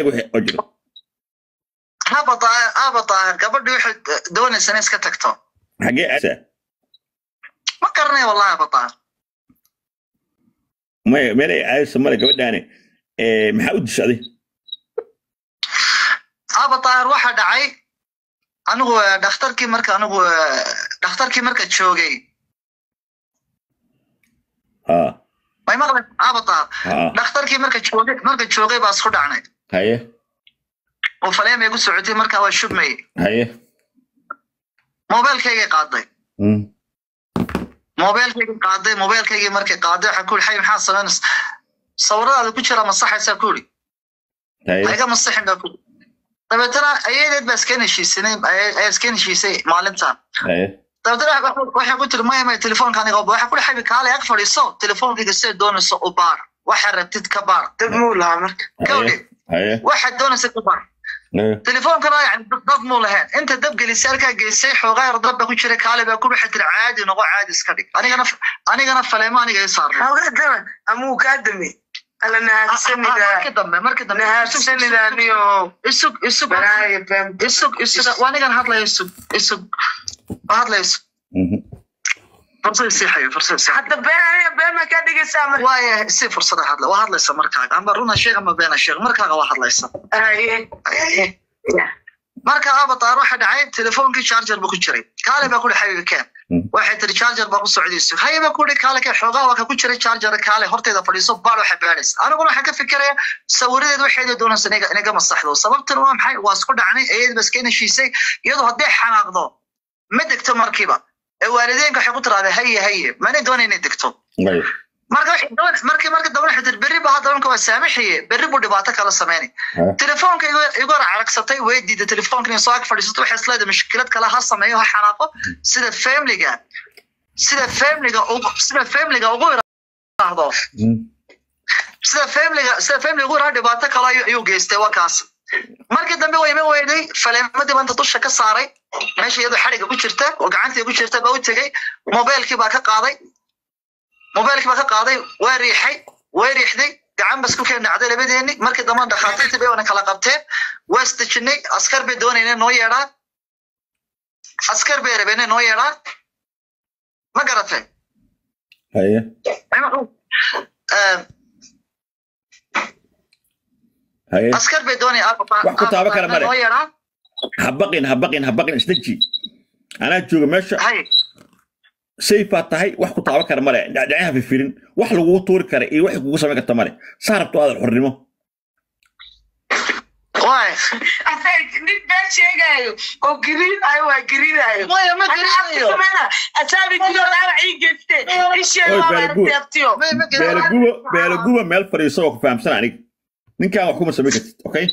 wixii oo jiro haba daahir haba daahir gabadhii waxay doonaysa inay iska tagto xagee aasaa ma garanay wallahi haba daahir maya meel ay aadayso male gabadhaani Eh, maxaa u dishaday haba daahir waxaa dhacay anigu eh, dhakhtarkii marka anigu eh, dhakhtarkii marka joogay ha may maqlay haba daahir ha dhakhtarkii marka joogay marka joogay baa isku dhacnay haye oo faleemay gu socotay markaa waa shubmayey haye mobeelkaygay qaaday Mm. mobeelkaygii qaaday mobeelkaygii markay qaaday waxaa ku yidhi xay maxaa samaynaysa sawiradaada ku jira masaxaysaa ku yidhi haye ha iga masixin baa ku yidhi dabeetana ayadeed baa iska heshiisanay ayaa iska heshiisay maalintan haye dabeetana waxa- waxay ku tiri maya maya telefoonka aniga oba waxaa ku yidhi xabi kaale ag fadhiiso telefoonkayga siday doonayso u baar waxaa rabtid ka baar dad muu lahaa marka gawdhe haye waxaad doonaysa ka baar haye telefoonkana yani dad- dad muu lahayn inta dab gelisay halkaa geysay xoogaa yar dab baa ku jira kaale baa ku waxay tiri caadi noqo caadi iska dhig anigana anigana faleemo aniga i saarnay hawgadana amuu kaa dame ala nahaadsanida markii dambe markii dambe nahaadsanida niyo isug isug baraaya bam isug isug waa anigan hadlaya isug isug waa hadlaya isug Mhm. fursad isiixayo fursad isiixayo hadda been aniga been ma kaa dhigaysaa marka waaya si fursada hadla waa hadlaysa markaaga amba runa sheeg ama beena sheeg markaaga waa hadlaysa haye haye ya marka abataar waxa dhacay telefoonkii charger buu ku jiray kaale baa kuri xabiibi keen Mm. waxay tiri charger baa ku socdayso haye baa kuri kaale keen xoogaa waa ka ku jiray charger kaale horteeda fadhiiso baal waxa baadhaysa aniguna waxaan ka fikiraya sawiradeed waxeeda doonaysa inaga inaga masaxdo sababtan waa maxay waa isku dhacnay eed baa iska heshiisay iyadoo hadday xanaaqdo ma degto markiiba ee waalideenka waxay ku tiraahdaa haye haye mana doonay inay degto haye marka waxay doon markii marka dambe waxay tiri berri baa hadda marka waa saamaxiye berri buu dhibaato kala sameynay Ha. telefoonka igu igu hor caragsatay way diiday telefoonka inay soo ag fadhiisato waxay isleedahay mushkilad kale ha sameeyo ha xanaaqo sida family-ga sida family-ga ugu sida family-ga ugu yiraahdo Mm. sida family-ga sida family ugu yiraahdo dhibaato kale ayuu ayuu geystay waa kaas markii dambe way ima weyday faleemadii baa inta dusha ka saaray meesha iyadoo xadhiga ku jirta oo gacantii ku jirta baa u tegey mobeelkii baa ka qaaday mobeelkii baa ka qaaday waa riixay way riixday gacan bas ku keen dhacday labadeeni markii dambe dhakhaatiirtii bay wana kala qabteen waa isdejinay askar bay doonayna noo yeedhaan askar bay rabeen noo yeedhaan ma garatay haye Eh, haye askar bay doonaya Wax ku taabo kale male. noo yeedhaan ha baqin ha baqin ha baqin isdeji anaa jooga meesha hay sayfaa tahay wax ku taaban kara male dhacdhacaha fifirin wax lagugu tuuri kara iyo wax kugu samayn karta male saa rabto aadan xornimo waay asaga nin been sheegaayo oo gariinayo waa gariinayo maya ma garanayo asaabi jiro dhaawac ii geyste isheeg Oy, waa Beelaguur. teebtiyo ma ma garanayo beelaguba beelaguba meel fadhiiso oo ku fahamsan anig ninkaan wax kuma samayn kartid okay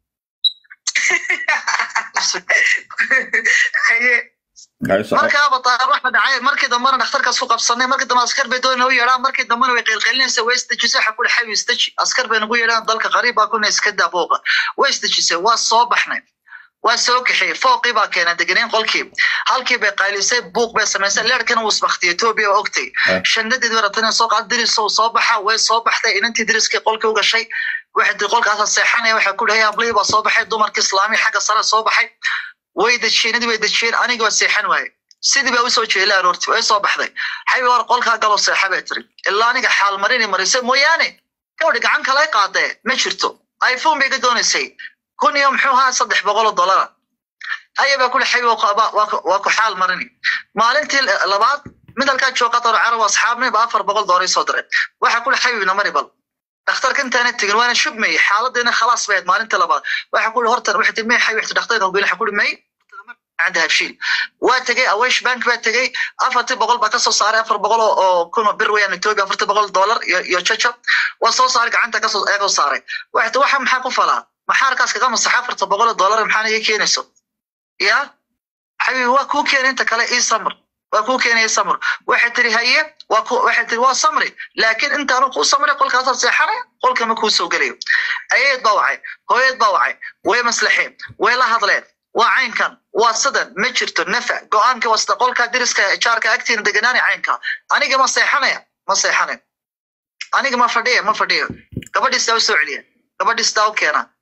haye haye soco markaaba taar waxa dhacay markii dambena dhakhtarkaas ku qabsanay markii dambe askar bay doonay u yeedhaan markii dambena way qeylqeylinaysa way isdejisay waxa ku dhaxay isdeji askar bay nagu yeedhaan dalka qariib baa kuna iska daabooqa way isdejisay waa soo baxnay waa soo kaxeeyey fooqii baa keenay degeneen qolkii halkii bay qaylisay buuq bay samaysay leerkana wuu isbaktiyey etoobiya waa ogtay Ah. shandadeed way rabtay inay soo qaado diris uu soo baxa way soo baxday inantii diriskii qolkii u gashay waxay tiri qolkaasa seexanaya waxay ku dhahay ablihii baa soo baxay dumarkii islaami xagga sare soo baxay way dejiyeenadii way dejiyeen aniga waa seexan waaye sidii baa usoo jeelay aroorti way soo baxday xabi war qolkaa galoo seexa bay tiri ilaa aniga xaal marini marisay mooyaane gabadhi gacan kale qaadee ma jirto iphone bay ka doonaysay kun iyo muxuu ahaa saddex boqol oo dollara haya baa kuli xabi waa ku xaal marini maalintii labaad mid halkaa jooga qatar carab asxaabnay ba afar boqol doolar soo diray waxa kuli xabibna mari bal dhakhtarka intaana tegin waana shubmayey xaaladdeena khalaas bayd maalinta labaad waxa kuli horta waxay tii may xabi waxta dhakhtarka hogeyn waxa kuli may عند هبشيل واتجي اويش بانك باتجي افرتي بقول بكسو صار افر بقول او كنا بر ويان توبي افرتي بقول دولار يا تشاتشا وصو صار gacanta kasoo eego saaray waxta waxa maxaa ku falaa maxaarkaas kaga masax afarta boqol oo dollar maxaana iga keenayso ya xabibi waa kuu keenay inta kale ii samr waa kuu keenay samr waxay tiri haye waa ku waxay tiri waa samri laakiin intaanu kuu samray qolkaas seexanay qolka ma kuu soo gelayo ayeed baa wacay hooyad baa wacay way maslaxeen way la hadleen waa caynkan waa sidan ma jirto nafa go-aanka wasta qolka diriska jaarka agtiina deganaani caynka aniga ma seexanaya ma seexanayo aniga ma fadhiya ma fadhiyo gabadhiistaa u soo celiya gabadhiistaa u keena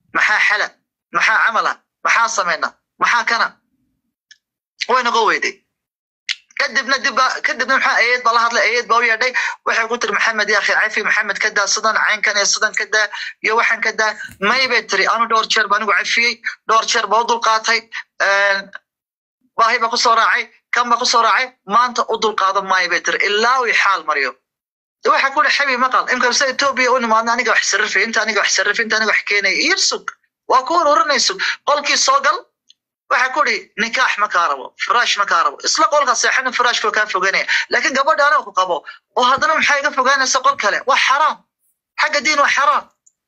maxaa xala maxaa camala maxaa samayna maxaa kana way noqon weyday kadibna dibba kadibna maxaa ayeed baa la hadlay ayeed baa u yeedhay waxay ku tiri maxamed yaa akhi cafi maxamed ka daa sidan caynkan iyo sidan ka daa iyo waxaan ka daa may bay tiri anu dhowr jeer baa anigu cafiyey dhowr jeer baa u dulqaatay baahi baa kusoo raacay kan baa kusoo raacay maanta u dulqaadan maayo bay tiri ilaa uu xaal mariyo waxa ku dhi xabi maqal imka se etoobiya u nimaadna aniga wax sarrifi inta aniga wax sarrifi inta aniga wax keenaya iyo sug waa ku ururinayso qolkii soo gal waxa ku dhi nikaax ma kaa rabo firaash ma kaa rabo isla qolka seexana firaashka kaa foganaya laakiin gabadha aniga ku qabo oo haddana maxaa iga fogaanaysa qol kale waa xaraam xagga diin waa xaraam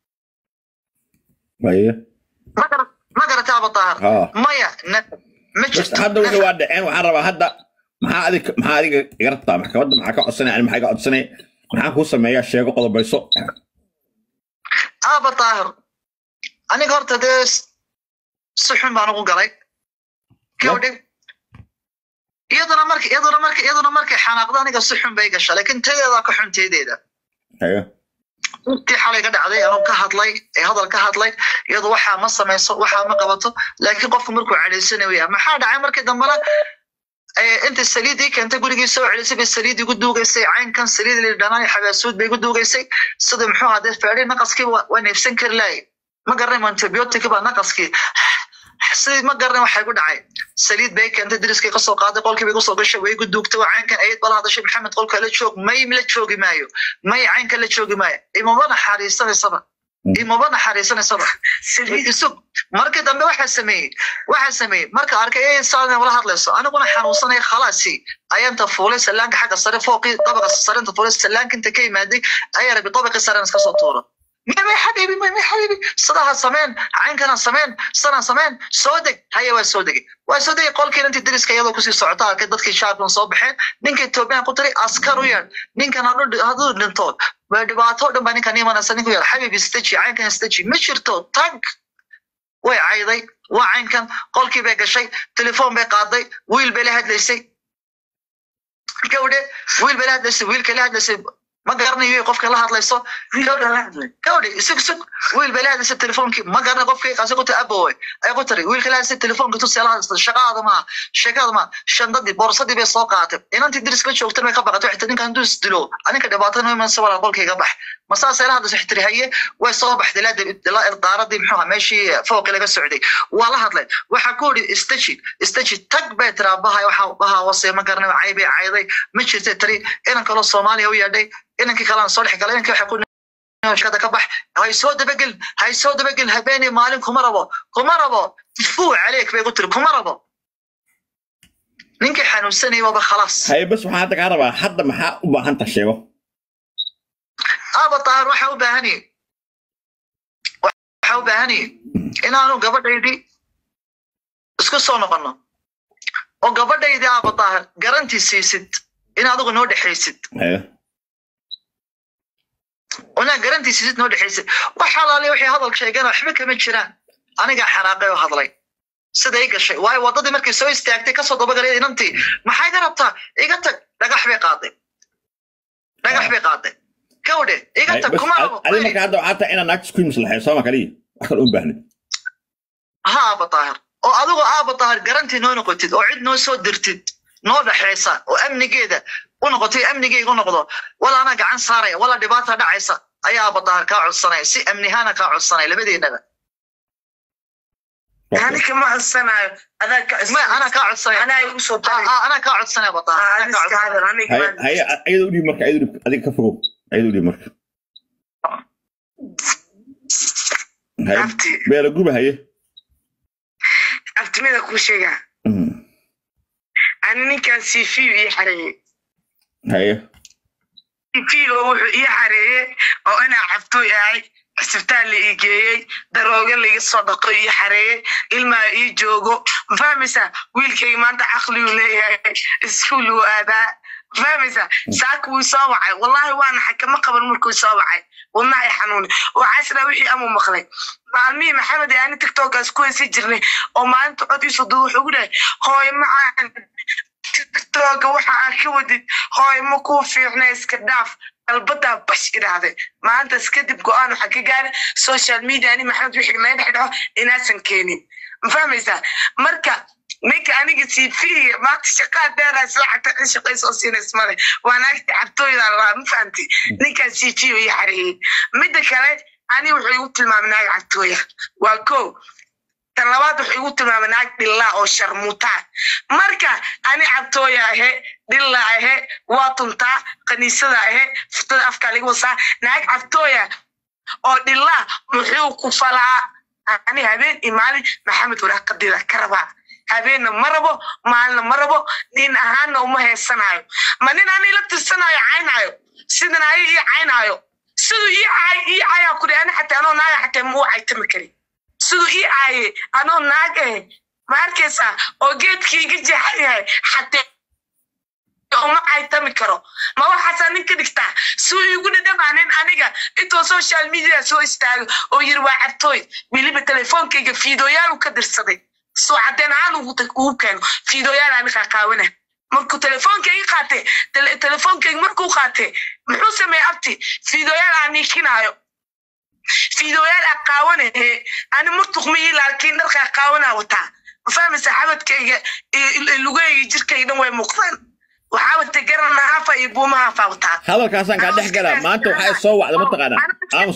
haye ma garata abataahar ha maya na- ma bas jirto hadda wixii waa dhaceen waxaan rabaa hadda maxaa adig maxaa adiga iga rabtaa maxkamadda maxaa ka codsanaya ani maxaa iga codsanaya maxaan kuu sameeyaa sheego qodobayso aaba taahir aniga horta dee s- si xun baan ugu galay gabadhi iyaduna marka iyaduna marka iyaduna markay xanaaqdo aniga si xun bay gasha laakiin tadeedaa ka xun teedeeda haye intii xalay ka dhacday anuu ka hadlay ee hadal ka hadlay iyadu waxaa ma samayso waxaa ma qabato laakiin qofku markuu cadhaysanayo yaa maxaa dhacay markii dambena ee, inta saliidii keentay gurigii soo celisay bay saliid igu duugaysay caynkan saliid li dhanaan xabaasuud bay igu duugaysay sida muxuu ahaa dee feedhi naqaskii waa waa neefsan kari lahay ma garanay antibiotic baa naqaskii sidii ma garanay waxay ku dhacay saliid bay keentay diriskay kasoo qaaday qolkii bay kusoo gashay way igu duugtay waa caynkan ayad bala hadashay maxamed qolka la joog may la joogi maayo may caynka la joogi maayo imaba naxariisanaysaba imaba naxariisanaysaba isug markii dambe waxaa sameeyey waxaa sameeyey marka arkay ee saadan wala hadlayso aniguna xanuunsanaya khalaasi ayaanta fuulay salaanka xagga sare fooqii dabaqa sarenta fuulay salaanka inta ka imaaday ayaa rabi dabaqii saren iska soo tuuro mimay xabiibi mimay xabiibi sidaha sameen caynkana sameen sidan sameen soo deg haya waa soo degay waa soo degay qolkiina intii dariska iyadoo kusii socota arkay dadkii shaarkan soo baxeen ninka etoobiyan ku tiri askar u yeedh ninkan haduu hadduu dhinto waa dhibaato o dhan baa ninkan imanaysa ninku yeedh xabiibi staji caynkan staji ma jirto tag way cayday waa caynkan qolkii bay gashay telefoon bay qaaday wiil bay la hadlaysay gawdhe wiil bay la hadlaysay wiilkay la hadlaysay ma garanayo qofka la hadlayso gawdhe isug sug wiil bay la hadlaysay telefoonkii ma garanay qofkii kaasi ku tiri abowe ay ku tiri wiilka la hadlaysay telefoonka tusi la hadlaysa shaqaada ma shaqaada ma shandadii boorsadii bay soo qaatay inantii diris la joogtay bay ka baqatay waxay tiri ninkan hadduu isdilo aninka dhibaato noo imanaysa walaa qolkayga bax ma saasay la hadlaysa waxay tiri haye way soo baxday ilaa dib- ilaa irdaaradii muxuu ahaa meeshii fooqii laga socday waa la hadlay waxaa ku yidhi istaji istaji tag bay tiraa bahay waxa bahaa wasay ma garanay cay bay cayday ma jirtay tiri inan kaloo soomaaliya u yeedhay inankii kalena soo dhex galay inankii waxaa ku shada ka bax hay soo dabagel hay soo dabagel habeenii maalin kuma rabo kuma rabo fuu caleyk bay ku tiri kuma rabo ninkii xanuunsanayay waaba khalaas haye bas waxaan hadda kaa rabaa hadda maxaa u baahanta sheego aaba taahir waxaa u baahanyay waxaa u baahanyay inaanu gabadhaydii isku soo noqono oo gabadhaydii aaba taahir garantii siisid in adigu noo dhexaysid haye onaa garantii siisid noo dhexaysid wax xalaaliya waxay hadal sheegeen waxba kama jiraan anigaa xanaaqay oo hadlay sida i gashay waayo waddadii markay soo istaagtay kasoo dabagalay inantii maxaa iga rabtaa iga tag dhagax bay qaaday dhagax bay qaaday gawdhe iga haye tag bas kuma rabo adi marka hadda waxaa tahay inaad naagta isku maslaxeeyo sooma kaliya wax kale u baahnid ha aaba taahir oo adigoo aaba taahir garantii noo noqotid oo cid noo soo dirtid noo dhexaysa oo amnigeeda u noqotay amnigeyga u noqdo wala anaa gacan saaraya wala dhibaata dhacaysa ayaa aaba taahir kaa codsanaya si amnihaana kaa codsanaya labadeennaba aniga ma codsanayo adaa ka ma anaa kaa codsanaya anaa igu soo Ah, taray ah, anaa kaa codsanaya aaba taahir anaa kaa iska codsanaya hadal aniga haye ma- haye ayada u dhiib marka ayada u dhiib adiga ka fogow ayada u dhiib marka haye abti beela guba haye abtimida kuu sheegaa Mm. ani ninkan cv ii xareeyey haye cv oo wuxuu ii xareeyey oo inaa cabtooy ahay cisbitaal la ii geeyey darooga laiga soo dhaqo ii xareeyey ilmaa ii joogo ma fahmaysaa wiilkayga maanta caqliguu leeyahay iskuul uu aadaa ma fahmaysaa saaka wuu soo wacay wallahi waana xakama qaban markuu soo wacay wadnaha i xanuuni waxaa isdhaa wixii amuu maqlay maalmihii maxamed ee ani tiktokaas ku heysi jirnay oo maalinta cod iiso duu wuxuu gu dhahay hooy macaan tiktoka waxa aad ka wadid hooy ma kuu fiicna iska dhaaf albadaa bash idhaahday maantas kadib go-aan waxaa ka gaara social media ani maxamed wixii naga dhex dhaco inaasan keenin ma fahmaysaa marka ninka aniga cv maanta shaqaa dheeraa isla xagta in shaqay soo siinays male waa naagta cabtooyda lahaa ma fahamti ninkaa cv u ii xareeyey midda kale ani wuxuu igu tilmaamay naag cabtooya waa ko tan labaad wuxuu igu tilmaamay naag dhillaa oo sharmuutaa marka ani cabtooya ahe dhilla ahe waa tuntaa kaniisada ahe futada afkaa laga wasaa naag cabtooya oo dhillaa muxuu ku falaa ani habeen iyo maalin maxamed waraaqadida ka rabaa habeenna ma rabo maalina ma rabo nin ahaanna uma heesanayo ma nin ani la tirsanayo caynayo sidan ay ii caynayo siduu ii caay ii caayaa kuri ani xataa anoo naaga xataa ma u caytami karin siduu ii caaye anoo naag eh ma arkaysaa oo geedkii iga jeexan yahay xatee uma caytami karo ma waxaasaa nin ka dhigtaa suu igu dhadhamaanin aniga intuu social media soo istaago oo yiri waa cabtooy weliba telefoonkayga fiidooyaal u ka dirsaday soo cadeen ahaan ugu keeno fiidooyaal ani qaaqaawana markuu telefoonkayga qaate telefoonkayga markuu qaate muxuu sameeye abti fiidooyaal aan niikinaayo fiidooyaal aqaawanahe ani murtuqmiyii laakiin dharka aqaawanaa wataa ma fahmaysa xabadkayga lugayga jirkayga dhan way muuqdaan waxaa wata garana hafa iyo buuma hafa wataa hadalkaasaan kaa dhex galaa maanta waxaa soo wacda mataqaanaa aamus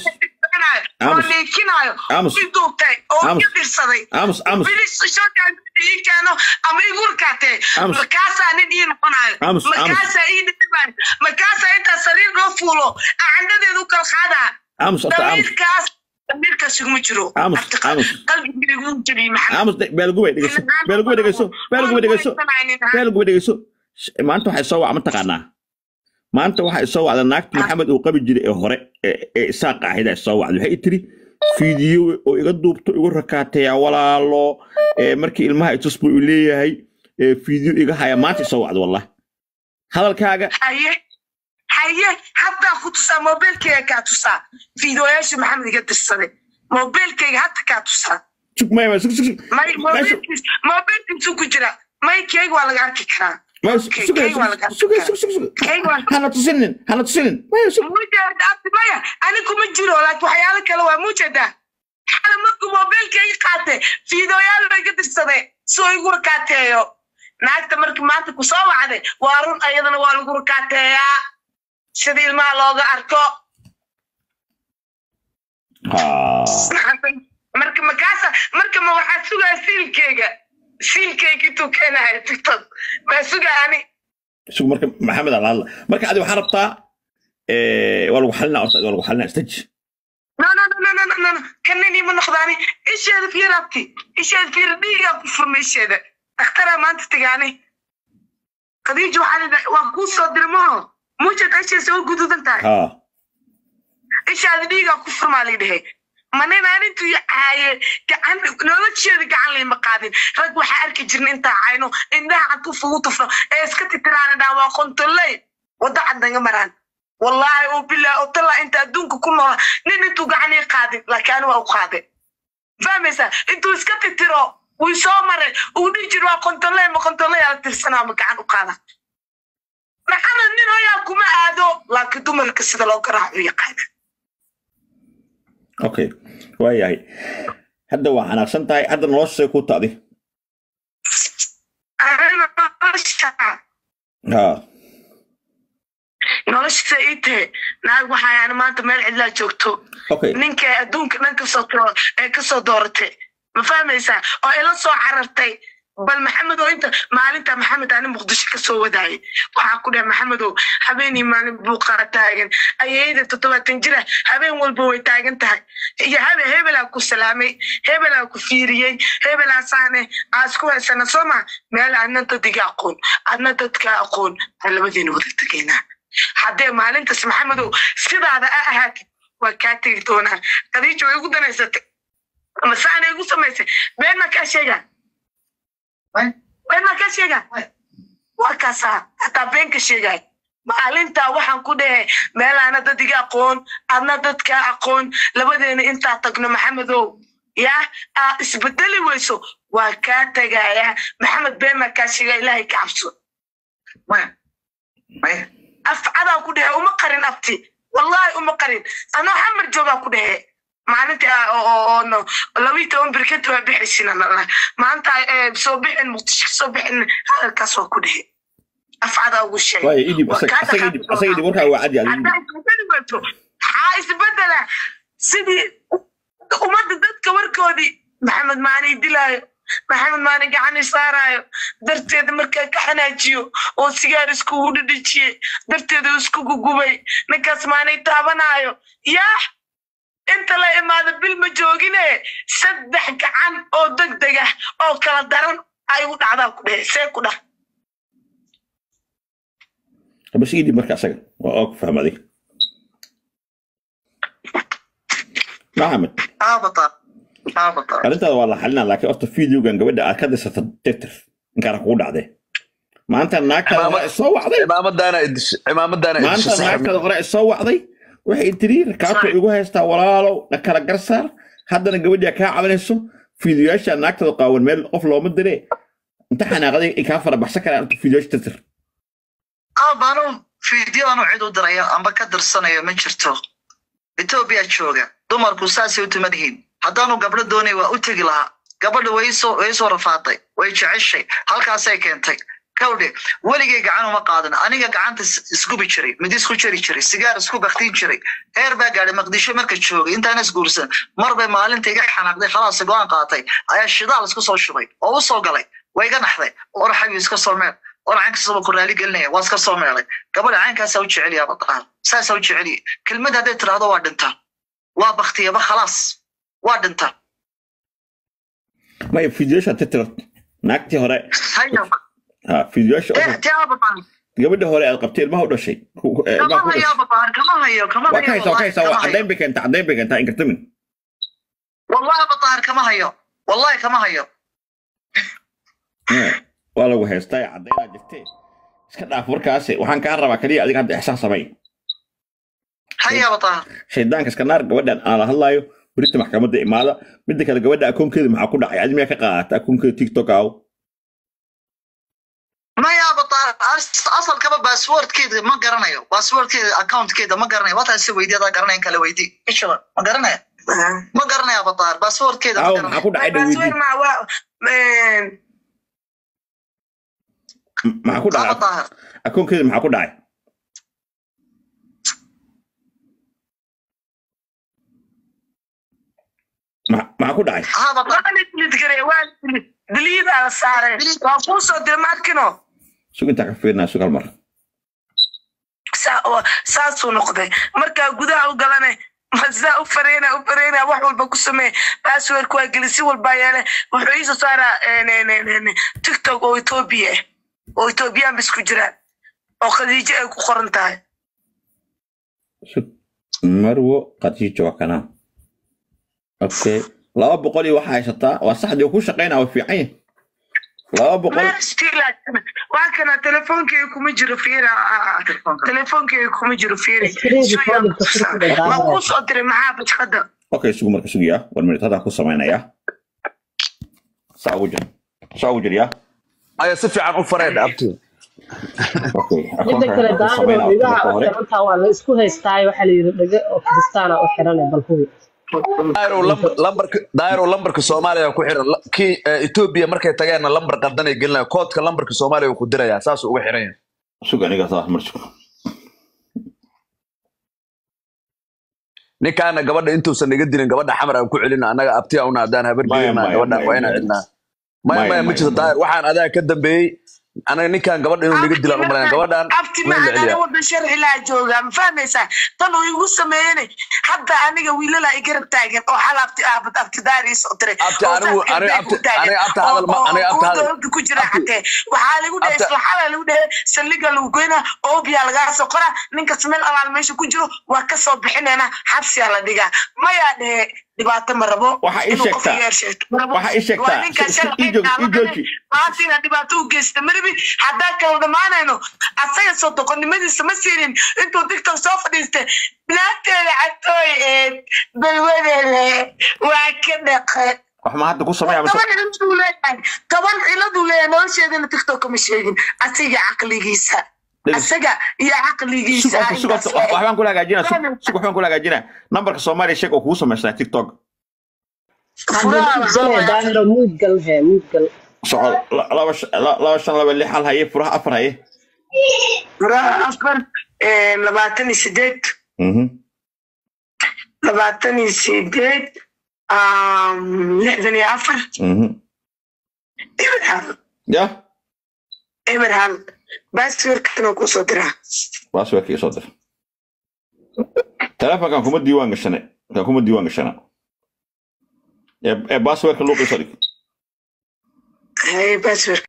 oo niikinaayo Aamus. i duubtay oo Aamus. ka dirsaday aamus aamus bilis shookaan ii keeno ama igu rkaatee Aamus. markaasaa nin ii noqonayo Aamus, aamus. markaasaa ii dhibayo markaasaa intaa sariir loo fuulo acandhadeedu kala qaadaa aamus horta aamus damiirkaas damiirkaas iguma jiro Aamus, Abti qa- aamus. qalbiga igu jabiyey maxamed aamus beelgubay dhegeyso beelgubay dhegeyso beelgubay dhegeyso beelgubay dhegeyso Sh- maanta waxay soo wac mataqaanaa maanta waxay soo wacda naagta maxamed uu qabi jiray ee hore ee ee isaaqa ahayd ay soo wacday waxay i tiri fiidiyo oo iga duubto igu rakaateeya walaalo ee markii ilmaha itus buu i leeyahay ee fiidiyo iga haya maanta i soo wacda wallahi hadalkaaga haye haye haddaa ku tusaa mobilkayga kaa tusaa fiidooyaasha maxamed iga dirsaday mobilkayga hadda kaa tusaa sug maya sug sug sug may Meesha- mobilkiis mobilkiisu ku jira may keyga waa laga arki karaa maya Okay, sug keyga waa laga sug arki sug sug sug keyga waa hana tusinin hana tusinin maya sug mujeda abdi maya ani kuma jiro laakiin waxyaalo kale waa mujeda xala markuu mobilkayga qaate fiidooyaal bay ka dirsaday soo igu rakaateeyo naagta markii maanta ku soo wacday waa run ayadana waa lagu rakaateeyaa sida ilmaha looga arko ha marka makaasa marka ma waxaa sugaa siilkeyga siilkeyga intuu keenahay tiktok maa sugaa ani sug marka maxamed ala hadla marka adi waxaa rabtaa ee, waa lagu xalinaa horta waa lagu xalinaa istaji no no no no no no no no kanini ma noqdaani isheeda fiir abti isheeda fiir dhiigaa ku furma isheeda dhakhtaraa maanta tigaani khadiija waxaa lidha waa kuu soo dirmaho muujada isheesa oo guduudan tahay ha ishaada dhiigaa ku furmaa lidhahe manina arintuu caaye gacan nolosheeda gacan layma qaadin rag waxaa arki jirna intaa cayno indhaha cad ufugu tufno ee iska titiraana dhaa waa qontoley wadda cad naga maraan wallaahi oo bilaa oo tallaa inta adduunka ku noola nin intuu gacan ii qaadin laakiin ani waa u qaaday fahmaysaa intuu iska titiro wuu soo maray uu dhihi jir waa qontoley ma qontoley ala tirsanaa ma gacan u qaada maxamed nin hoyaa kuma aado laakiin dumarka sida loo garaaco u yaqaana okay waayahay hadda waa xanaaqsan tahay hadda noloshay ku ta'di nolosha ha nolosha ii tahe naag waxaa maanta meel cidlaa joogto okay ninka adduunka dhan kasoo too ee kasoo dooratay ma fahmaysaa oo ila soo carartay bal maxamed oo inta maalinta maxamed ani muqdisho kasoo wadaayay waxaa ku dhahay maxamedow habeenii maalin buuqaa taagan ayayda toddobaatan jira habeen walba way taagan tahay iyo habe hebelaa ku salaamay hebelaa ku fiiriyey hebelaa saane aa isku haysana soo ma meel adna dadiga aqoon adna dadka aqoon aan labadiina wada tegaynaa haddee maalintaas maxamedow sidaada a ahaatid waa kaa tegi doonaan khadiija way igu danaysatay masaana igu samaysay beenna kaa sheegaa beenna kaa sheegaa waa kaasaa hataa been ka sheegaay maalintaa waxaan ku dhahe meel aana dad iga aqoon adna dadkaa aqoon labadeena intaa tagno maxamedow yaa aa isbedeli weyso waa kaa tegayaa maxamed beenna kaa sheegaa ilaahay ka cabso maya maya afcadaa ku dhehe uma qarin abti wallahi uma qarin anoo xamar joogaa ku dhehe maalinta oo labii toban birkenta waa bixisina maanta soo bixin muqdisho kasoo bixin hadalkaas waa ku dhehe afcadaa ugu sheegay waayo idib asaga idib asaga idib warkaa waa cadi adigu maxaa isbedela sidii ummadda dadka warkoodii maxamed maani dilaayo maxamed maani gacani saaraayo darteeda markaa ka xanaajiyo oo sigaar iskugu dhidhijiye darteeda iskugu gubay ninkaas maanay taabanaayo yaa inta la imaado bil ma joogine saddex gacan oo deg deg ah oo kala daran ay u dhacdaa ku dhehe see ku dhah bas idib marka asaga waa oo ku fahma adiga maxamed aabataa aabataa arrintaada waa la xalinaa laakiin horta videogan gabadha aad ka disata tirtir inkaana kugu dhacdee maanta naagtaada hore soo wacday cimaamadaana idishe cimaamadaana idishe maanta naagtaada hore soo wacday waxay tiri rakaabta igu haystaa walaalow na kala garsaar haddana gabadhaa kaa cabanayso fiidiyoyaasha naagtada qaawan meel qof looma dire inta xanaaqday ay kaa fara baxsan karaan horta fiidiyoyaasha tirtir aabaanu fiideo aanu cid u dirayo amba ka dirsanayo ma jirto etoobiya jooga dumarku saasay u tuman yihiin haddaanu gabdho doonay waa u tegi lahaa gabadha way soo way soo rafaaday way jeceshay halkaasay keentay kawdhe weligay gacan uma qaadan aniga gacanta isgubi jiray mid isku jari jiray sigaar isku baktiin jiray heer baa gaadhay maqdisho marka joogay intaan isguursan mar bay maalinta iga xanaaqday khalaas go-aan qaatay ayaa shidaal isku soo shubay oo u soo galay way iga naxday oraxayu iska soo meel or caynkasaba ku raali gelinaya waa iska soo meelay gabadha caynkaasaa u jeceliya bataar saasaa u jeceliya kelmad hadday tiraahdo waa dhinta waa baktiyaba khalaas waa dhinta maya fiidiyoyaasha tirtir naagtii hore ha fiidiyoyaasha gabadha hore aad qabtay ilmaha u dhashay kama hayo babaar kama hayo kama waa ka haysaa waa ka haysaa waa caddayn bay keentaa caddayn bay keentaa inkartamin wallahi bataar kama hayo wallahi kama hayo waa lagu haystaa ee caddaynaa jirtee iska dhaaf warkaasi waxaan kaa rabaa kaliya adiga hadda ixsaan samay haya bataar shaydaanka iska naar gabadhan aan la hadlaayo berita maxkamadda imaada midda kale gabadha akoonkeeda maxaa ku dhacay adi miyaa ka qaadata akoonkeeda tiktok aaw maya bataar asalkaba basswordkeeda ma garanayo basswordkeeda accountkeeda ma garanayo wataasi weydiyadaa garanayan kala weydii ishaba ma garanaya ma garanaya bataar basswordkeeda ma aaw garanaya maxaa ku dhacay dhaweydii maxaa ku aa dhacay bataar akoonkeeda maxaa ku dhacay Ma- maxaa ku dhacay aa bataar diliidaa la saaray waa kuu soo dira maadkino sug intaa ka fiirnaa sug hal mar saa- oo- saasuu noqday markaa gudaha u galane saa u fareyna u fareyna wax walba ku samee passwordka waa geli si walbaa yeele wuxuu iisoo saaraa tiktok oo etoobiya ah oo etoobiyaan bis ku jiraan oo khadiijo ay ku qoran tahay sug marwo khadiijo waa kanaa okay laba boqol iyo waxaa haysataa waa saxdii ku shaqaynaa waa fiican yahay laba boqol Meeshii waa kana telefoonkeyga kuma jiro fiira telefoonkeyga kuma jiro fiiri waa kuu soo diray maxaa bajkada okay sugu marka sugiyaa one minute haddaan ku samaynayaa saa ugu jir saa ugu jir yaa aya si fiican u fareen abti okay midda kale akoonka ku daahiro samaynaa dhigaha marka u hore xirantaa waa la isku haystaayo waxaa la yidhi dhege oo kiristaana u xirane bal hubi daayiro lambar lambarka daayiro lambarka soomaaliya ku xiran La- kii eh, etoobiya markay tageenna lambar qaldan ay gelinaya koodka lambarka soomaaliya uu ku dirayaa saasuu uga xiran yahay sug aniga saa mar sug ninkaana gabadha intuusan naga dilin gabadha xamar aan ku celina annaga abti una haddaan habar Maya, gelinaa maya, gabadhan maya, waa inaan maya. cidnaa maya Maya, maya ma maya, jirto maya. daayir waxaan adaa ka dambeeyey anaga ninkan gabadha inuu naga dilaan u malayn gabadhan abti waa in la macaan celiyaa wadan sharci laa joogaa ma fahmaysaa tan uu igu sameeyene hadda aniga wiilala i garab taagan oo xal abti aabad abti daariis oo diray Abti, oo anigu- saas aniga galbeed ku abti- taagan, aniga abti hadal ma- oo- aniga oo abti kuwa hadal- dowladda ku jira abti- xatee waxaa lagu dhahay abti- isla xalaa lagu dhahay saldhiga lagu goynaa oobiyaa lagaa soo qoraa ninkas meel alaal meesha ku jiro waa ka soo bixinayna xabsiyaa la dhigaa mayaa dhehe dhibaato ma rabo Waxa ii inuu qof sheegtaa- yeer sheegto ma rabo. waxa ii sheegtaa, waa ninkan si- si- sharci ii jooji- ii taagan jooji. maanta inaad dhibaato u geysta maribi haddaan kala dhamaanayno asaga soo doqonnimadiisa ma siinin intuu tiktok soo fadhiistay naagteeda catooy eed balwadeele waa ka dhaqe wax ma hadda ku sameeyaa mise toban ciladuu leeyahay toban ciladuu leeyahay nolosheedana tiktok kama sheegin asiga caqligiisa asaga iyo caqligiisa sug sug intaas la eg. waxbaan kula hagaajinaa sug sug waxbaan kula hagaajinaa nambarka soomaaliya sheeg oo kugu samaysnaa tiktok furaha waxaa waaye daahiro muud gal hee muud gal soco la- laba sh- la- laba shan laba lix hal haye furaha afar haye furaha afar eh, labaatan iyo sideed Mhm. labaatan iyo sideed um, lixdan iyo afar Mhm. eber hal ya eber hal baasweerkana kusoo diraa baasweerka isoo dir telefonkan kuma diiwaan gashane kan kuma diiwaan gashana ee ee baasweerka luuq isoo dhig haye baasweerka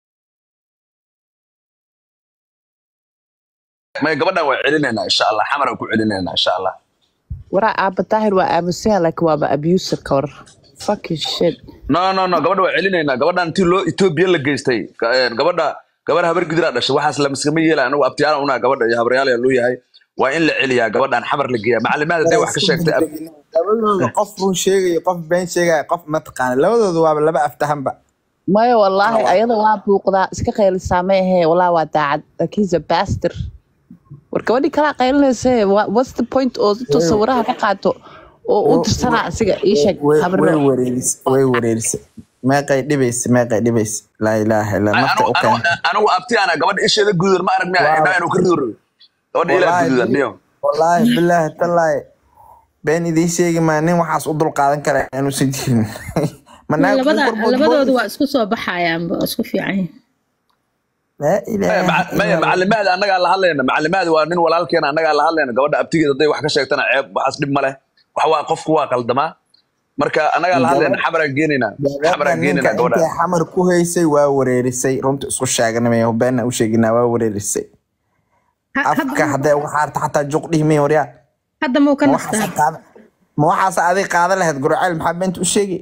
may gabadhan waa celinaynaa insha allah xamaraan ku celinaynaa insha allah waraa aaba daahir waa aamusaha laakiin waaba abuser ka war fucking shit no no no gabadha waa celinaynaa gabadhan intii loo etoobiya la geystay ga- een, gabadha gabar habar gidiraa dhashay waxaas lamaskama yeela anagu abtiyaala unaa gabadha iyo habaryaal yaa loo yahay waa in la celiyaa gabadhan xamar la geeyaa macalimaad hadday wax ka sheegtay ab- labadooda qof run sheegaya qof been sheegaya qof mataqaana labadooda waaba laba aftahanba maya wallaahi ayada waa buuqdaa iska qaylisaa ma ahee wallaahi waa daacad laakiinse baster war gabadhii kalaa qaylinaysa what's the point oo intuu sawiraha ka qaato oo u dirsanaa asiga ii sheeg way habro way wareerisay way wareerisay meeqay dhibaysa meeqay dhibaysa laa ilaaha illa nafta anigu u keen anigu- anigu abtiyaana gabadha isheeda gududan ma arag miya Wow. indhaha inuu ka rido gabadha ilaa Wallaahi, gududan dhiyo wallaahi bilaahi tallaahi been idiin sheegi maa nin waxaas u dul qaadan kara inuusan jirin ma naag labada kuu korbood labadoodu bood? waa isku soo baxayaan waa isku fiican yihiin laa maya ilaaha maca- maya illa Allah. macalimaad annagaa la hadlayna macalimaad waa nin walaalkeena annagaa la hadlayna gabadha abtigeeda hadday wax ka sheegtana ceeb waxaas dhib ma leh wax waa qofku waa qaldamaa marka annagaa la hadlayna xamaraan geenaynaa gabadha xamaraan ninka geenaynaa intay gabadha xamar ku haysay waa wareerisay runta isku sheeganamaya beena u sheeginaa waa wareerisay Ha- afka hadda- hadday uga xaarta xataa juq dhihmay waryaa hadda muu ka ma nastaa waxaas qaada ma waxaas adig qaada lahayd gurceel maxaa beenta u sheegi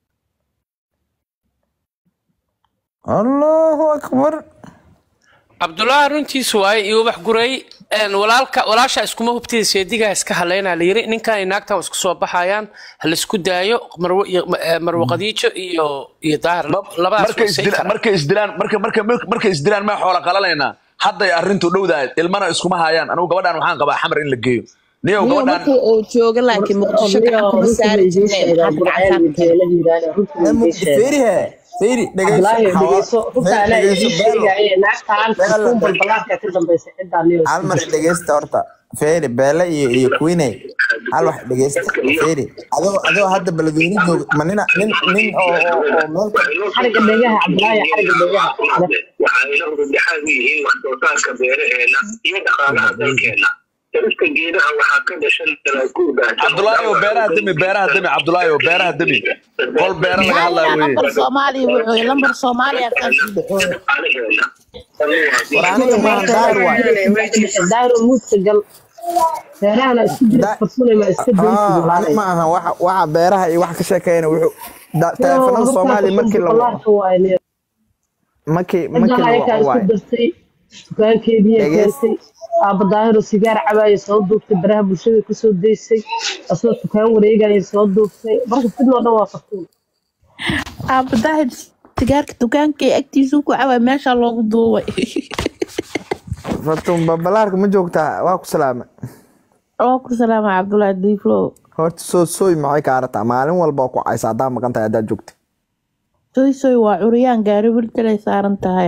allahu akbar cabdullaahi runtiisu waaye iyo ubax guray een, walaalka walaasha iskuma hubtida seedigaa iska haleynaa la yiri ninkan iyo naagtan waa isku soo baxayaan ha laisku daayo marwo iyo eh, marwo qadiijo iyo iyo daahir labadaas markay waa say isdilaan karaan markay isdilaan marka marka markay isdilaan ma xoola qalanaynaa hadday arrintu dhowdahay ilmana iskuma hayaan anigu gabadhan waxaan qabaa xamar in la geeyo niyow niyo gabadhan markii uu jooga laakiin muqdisho gacan kuma saari jirneen hadda gacantaan feerihe feeri Abdullaahi dhegeyso runta anaa dhegeyso idiin sheegaya naagtaan xukuun balbalaarka ka dambaysa ciddaa niyo hal mar dhegeysta horta feeri beele iyo iyo queeney hal wax dhegeysta feeri adoo adoo hadda beledweyne jooga ma nina nin nin oo oo oo meel ka- xariga dhegaha Abdullaahi xariga dhegaha waxaa ila hurdhaxaad u yihiin wax soo saarka beeraheena iyo dhaqaalaha dalkeena jarista geedaha waxaa ka dhashan dalaaguurga cabdulaahi oo beeraha demi beeraha demi cabdulaahi oo beeraha demi qol beera laga hadlaayo weye lambar soomaaliya wuxuu lambar soomaaliya kaasii dhaxooya dhaqaalaheena war aniga maahan daahir waay daahiro muudka gal beerahana isku jira Da- farsunay ma iska daysi Ah, walaalay ma aha waxa waxa beeraha iyo wax ka sheekeeyna wuxuu da- taleefanada soomaaliya markii la balbalaarka waaye niyo markii markii ciddaa la ayakaa waco isku waay dartay dukaankeediiya Dhegeys- keentay aaba daahiro sigaar cabaaya soo duubtay baraha bulshada kusoo daysay asagoo dukaan wareegaya soo duubtay marka sidoo dhan waa farsuun aaba daahir sigaarka dukaanka ee agtiisuu ku cawaa meesha loogu duubay fatun babalaarka ma joogtaa waa ku salaama oo ku salaama cabdullaahi diiflo horta soo sooy maxay ka arataa maalin walba oo ku caysa haddaa maqan tahay haddaa joogta soy soy waa curyaan gaari wiltalay saaran tahay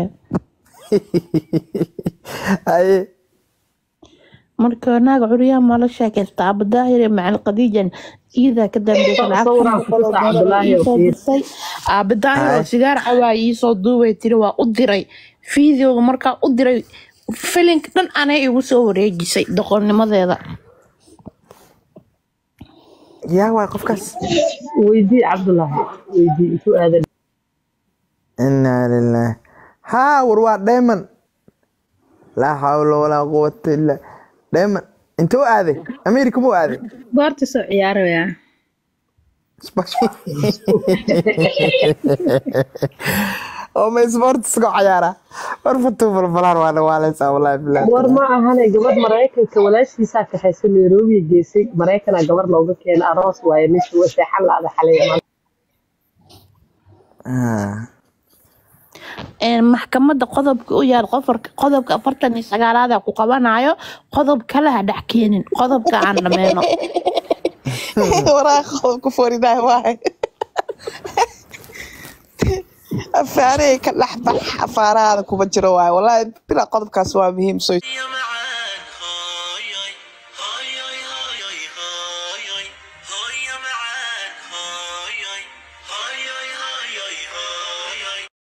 haye marka naaga curyaan ma la sheekaysta aaba daahir iyo macal qadiijan iidaa ka dambeysa Sawiraan ku tusa Cabdullaahi oo fiir. lacagtasay aaba daahir oo Ay. sigaar cawaaya iisoo duubay tiri waa u diray fiideoga markaa u diray filinka dhan anay igu soo wareejisay doqonnimadeeda yaa waay qofkaas weydii cabdullaahi weydii intuu aadan inaa lilaah haa war waa dheeman laa xawla walaa quwata illa dheeman intuu aaday america muu aaday goorta soo ciyaaraya oo ma sports ku ciyaara war fatuu balbalaan waa dhawaaleysaa wallaahi bilaahi war ma ahane gabadh maraykanka walaashiisaa kaxaysa nairobi geysay maraykana gabar looga keena aroos waaye meesha waa seexan la-ada xalay Ah. een, maxkamadda qodobka u yaal qofarka qodobka afartan iyo sagaalaada ku qabanayo qodob kale ha dhex keenin qodobka aan dhameyno waraa qodobka forinay waay afaarey ka dhex bax afaarahaada kuma jiro waay wallaahi bila qodobkaas waa muhiim soo